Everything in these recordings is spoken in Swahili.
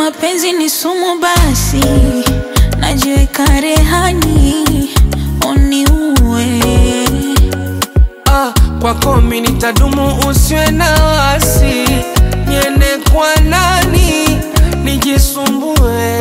mapenzi ni sumu, basi najiweka rehani uniue. Ah, kwako mi nitadumu, usiwe na wasi, niende kwa nani nijisumbue?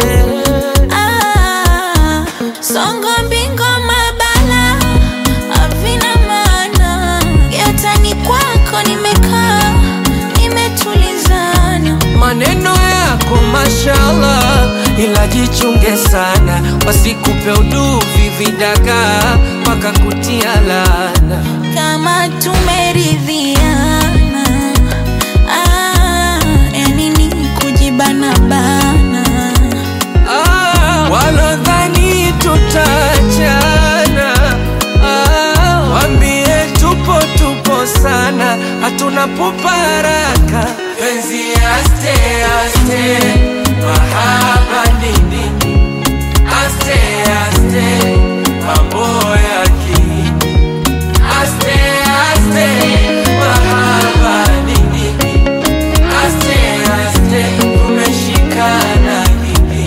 Ah, songo mbingo mabala havina maana, yatani kwako nimekaa nimetulizana. Maneno yako mashallah, ila jichunge sana, wasikupe uduvi vidagaa mpaka kutia laana. kama tumeridhiana ah, yani ni kujibana bana Ah, walodhani tutachana ah, wambie tupo tupo sana, hatuna pupa haraka. Penzi aste aste, mahaba nini? Aste aste, mambo yaki Aste aste, mahaba nini? Aste aste, umeshikana nini?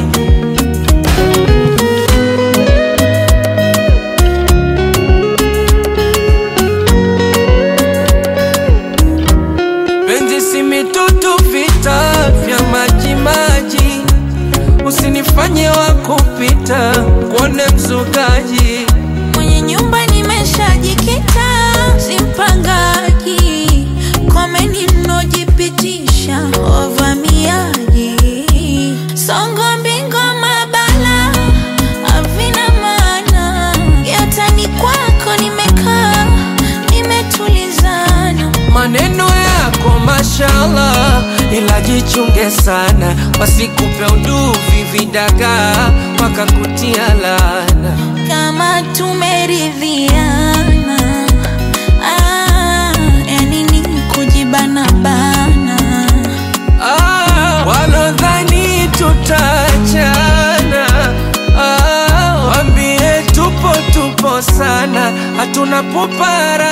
Penzi si mitutu, vita vya maji maji, usinifanye wa kupita kuone mzukaji. mwenye nyumba nimeshajikita simpangaji komeni mnojipitisha wavamiaji songo mbingo mabala havina maana yatani kwako nimekaa nimetulizana Maneno yako mashallah, ila jichunge sana, wasikupe uduvi vidagaa mpaka kutia laana. kama tumeridhiana ah, yani ni kujibana bana Ah, walodhani tutachana ah, wambie tupo tupo sana, hatuna pupa haraka.